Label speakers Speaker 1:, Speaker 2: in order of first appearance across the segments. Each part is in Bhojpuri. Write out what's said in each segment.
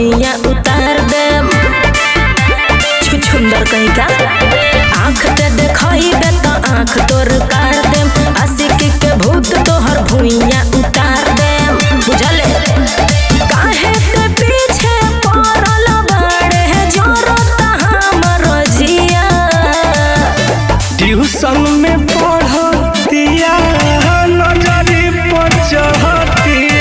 Speaker 1: भुइया उतार दे छुछुंदर कहीं का आँख ते देखइबे तो आँख तोर काट दे आशिकी के भूत तोहर भुइया उतार दे बुझले काहे ते पीछे पड़ल बाड़े जोरत हमर जिया
Speaker 2: ट्यूशन में पढ़तिया नजरी पर चढ़तिया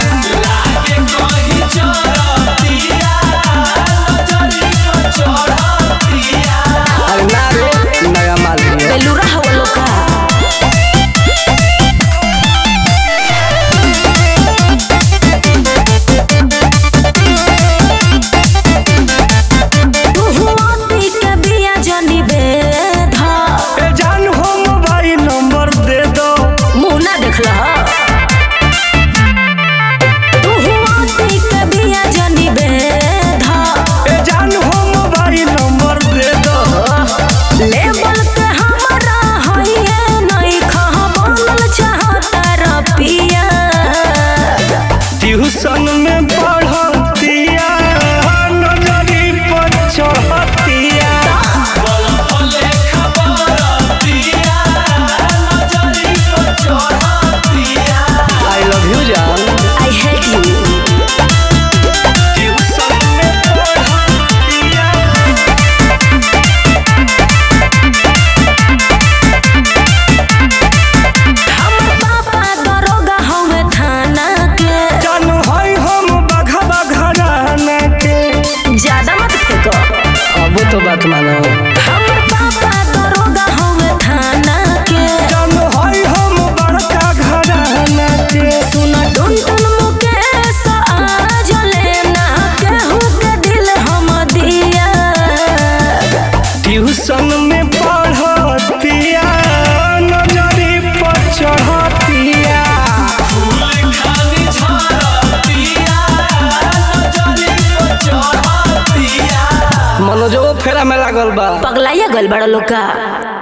Speaker 2: अरे ना रे नया माल है
Speaker 1: बेलूरा हवा लोका तुहुआती के बिया जनी बेधा
Speaker 2: ए जान हो मोबाइल नंबर दे दो
Speaker 1: मुंह ना देखला तुहुआती के बिया जनी बेधा
Speaker 2: ए जान हो मोबाइल नंबर दे दो
Speaker 1: लेवल के हमरा हइए नहीं खह बनल चाहता रपिया
Speaker 2: ट्यूशन में पढ़तिया नजरी पर चढ़तिया आई लव यू जान
Speaker 1: आई हेट यू
Speaker 2: ट्यूशन में पढ़तिया
Speaker 1: हमर पापा दरोगा हवे थाना के
Speaker 2: जानू हई हम बघा घराना के
Speaker 1: ज्यादा मत फेंको
Speaker 2: अब तो बात मानो
Speaker 1: हमर पापा दरोगा हवे थाना के
Speaker 2: जानू हई हम बड़का घराना के
Speaker 1: सुन टुन टुन मुकेश आज लेना केहू के दिल हम दिया
Speaker 2: ट्यूशन में पढ़तिया नजरी पर चढ़तिया मनोजो फेरा में लागल बा
Speaker 1: पगलाइया गल बड़ा लोग का